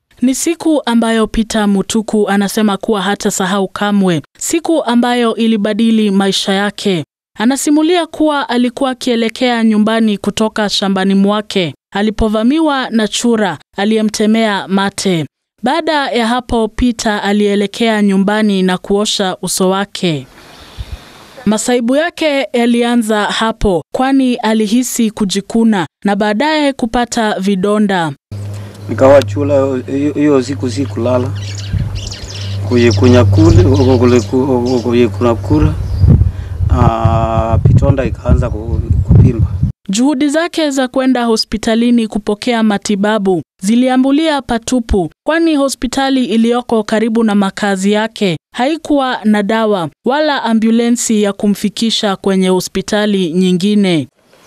Ni siku ambayo Peter Mutuku anasema kuwa hatasahau kamwe, siku ambayo ilibadili maisha yake. Anasimulia kuwa alikuwa akielekea nyumbani kutoka shambani mwake alipovamiwa na chura aliyemtemea mate. Baada ya hapo, Peter alielekea nyumbani na kuosha uso wake. Masaibu yake yalianza hapo, kwani alihisi kujikuna na baadaye kupata vidonda. Nikawa chula hiyo siku si kulala kuyikunya kule kuyikuna kura, pitonda ikaanza kupimba. Juhudi zake za kwenda hospitalini kupokea matibabu ziliambulia patupu, kwani hospitali iliyoko karibu na makazi yake haikuwa na dawa wala ambulensi ya kumfikisha kwenye hospitali nyingine.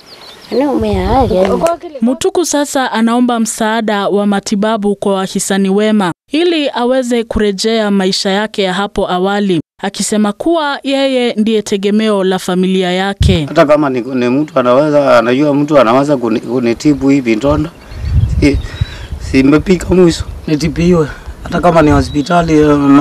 Mutuku sasa anaomba msaada wa matibabu kwa wahisani wema ili aweze kurejea maisha yake ya hapo awali, akisema kuwa yeye ndiye tegemeo la familia yake. Hata kama ni, ni mtu anaweza anajua mtu anaweza kunitibu hivi ndonda, si, simepika mwisho nitibiwe, hata kama ni hospitali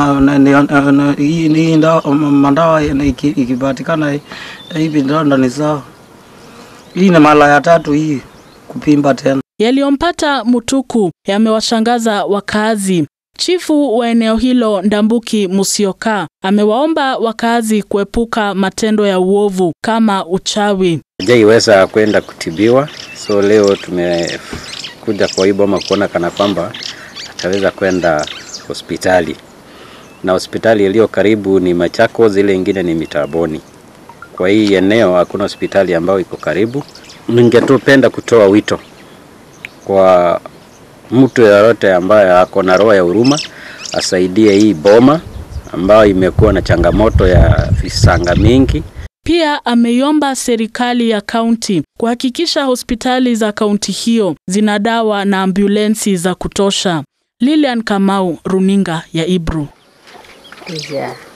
hii mandawa ikipatikana hivi ndonda ni sawa. Hii ni mara ya tatu hii kupimba tena. Yaliyompata Mutuku yamewashangaza wakazi. Chifu wa eneo hilo Ndambuki Musyoka amewaomba wakazi kuepuka matendo ya uovu kama uchawi. Hajaiweza kwenda kutibiwa, so leo tumekuja kwa hii boma kuona kana kwamba ataweza kwenda hospitali, na hospitali iliyo karibu ni Machakos, ile ingine ni Mitaboni. Kwa hii eneo hakuna hospitali ambayo iko karibu. Ningetupenda kutoa wito kwa mtu yeyote ambaye ako na roho ya huruma asaidie hii boma ambayo imekuwa na changamoto ya visanga mingi. Pia ameiomba serikali ya kaunti kuhakikisha hospitali za kaunti hiyo zina dawa na ambulensi za kutosha. Lilian Kamau, runinga ya Ibru. Yeah.